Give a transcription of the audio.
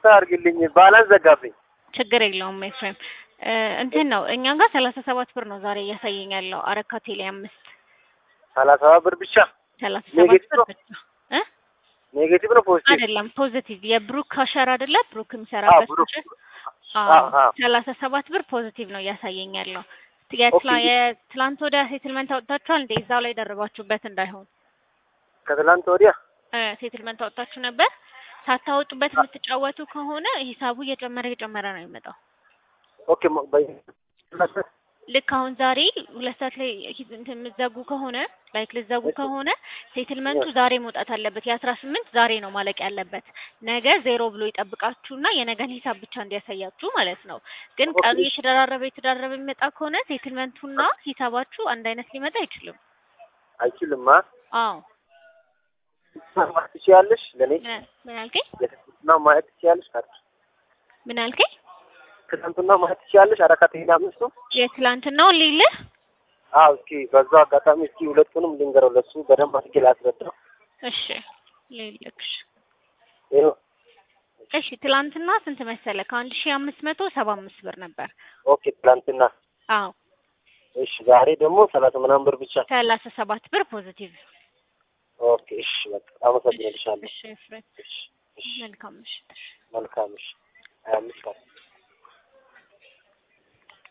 ይቅርታ አድርግልኝ ባላንስ ዘጋብኝ። ችግር የለውም ኤፍሬም። እ እንትን ነው እኛ ጋር ሰላሳ ሰባት ብር ነው ዛሬ እያሳየኝ ያለው አረካ ቴሌ አምስት ሰላሳ ብር ብቻ ሰላሳ ሰባት ኔጌቲቭ ብር ነው? ብቻ እ ኔጌቲቭ ነው ፖዚቲቭ? አይደለም ፖዚቲቭ የብሩክ ካሸር አይደለ ብሩክ የሚሰራበት ብሩክ። ካሸር አዎ፣ አዎ አዎ። ሰላሳ ሰባት ብር ፖዚቲቭ ነው እያሳየኝ ያለው የትላ- ኦኬ። የትላንት ወዲያ ሴትልመንት አውጥታችኋል እንደ እዛው ላይ ደረባችሁበት እንዳይሆን ከትላንት ወዲያ እ ሴትልመንት አውጥታችሁ ነበር ሳታወጡበት የምትጫወቱ ከሆነ ሂሳቡ እየጨመረ እየጨመረ ነው የሚመጣው ኦኬ ሞ- በ- ልክ አሁን ዛሬ ሁለት ሰዓት ላይ ሂ- እንትን የምትዘጉ ከሆነ ላይክ ልትዘጉ ከሆነ ሴትልመንቱ ዛሬ መውጣት አለበት። የአስራ ስምንት ዛሬ ነው ማለቅ ያለበት። ነገ ዜሮ ብሎ ይጠብቃችሁና የነገን ሂሳብ ብቻ እንዲያሳያችሁ ማለት ነው። ግን ቀኑ ኦኬ። የተደራረበ የተደራረበ የሚመጣ ከሆነ ሴትልመንቱና ሂሳባችሁ አንድ አይነት ሊመጣ አይችልም። አይችልም። አዎ ማየት ትችያለሽ? ለእኔ ምን ምን አልከኝ? የትናንትና ማየት ትችያለሽ? ካርድ ምን አልከኝ? ትናንትና ማየት ትችያለሽ? አረካ ቴሌ አምስቱ የትላንትናውን ሊልህ አዎ። እስኪ በዛው አጋጣሚ እስኪ ሁለቱንም ልንገረው ለሱ በደንብ አድርጌ ላስረዳው። እሺ ልልክሽ ይኸው እሺ ትላንትና ስንት መሰለ? ከአንድ ሺህ አምስት መቶ ሰባ አምስት ብር ነበር። ኦኬ። ትናንትና አዎ እሺ። ዛሬ ደግሞ ሰላሳ ምናምን ብር ብቻ። ሰላሳ ሰባት ብር ፖዚቲቭ። ኦኬ። እሺ። በቃ አመሰግናለሻለሁ። እሺ ኤፍሬም እሺ። እሺ። መልካም ምሽት። መልካም። እሺ። ሀያ አምስት